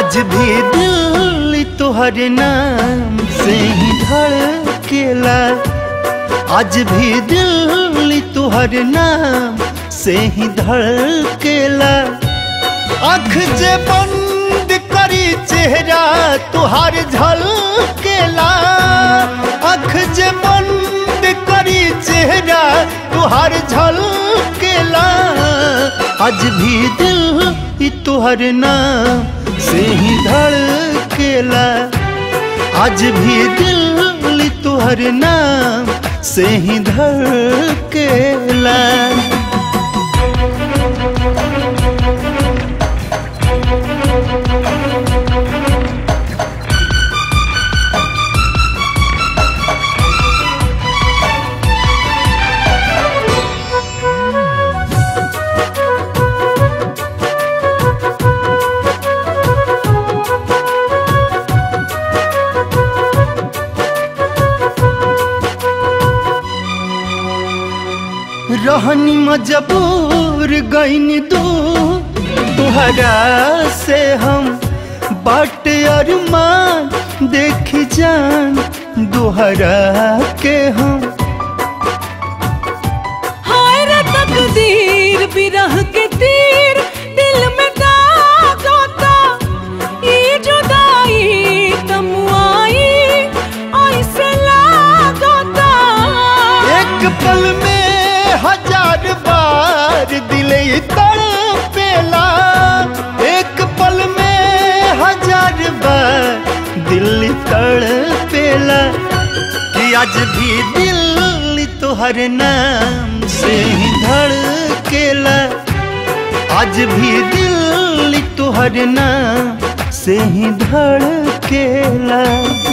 आज भी दिल तोहर नाम से ही धड़केला आज भी दिल तोहर नाम से ही धड़केला आँख जे बंद करी चेहरा तुहार झलकेला आँख जे बंद करी चेहरा तुहार झलकेला आज भी दिल ही तुहर नाम से ही धड़केला आज भी दिल तुहर नाम से ही धड़केला रहनी मजबूर गईनी दू तुहरा से हम बाट अरमान देख जान दोहरा के हम हाय रे तकदीर बिरह के तीर दिल में दागता ई जुदाई तमुआई ऐसे लागता एक पल में हजार बार दिल तड़पेला एक पल में हजार बार दिल तड़पेला कि आज भी दिल तोहर नाम से ही धड़केला आज भी दिल तोहर नाम से ही धड़केला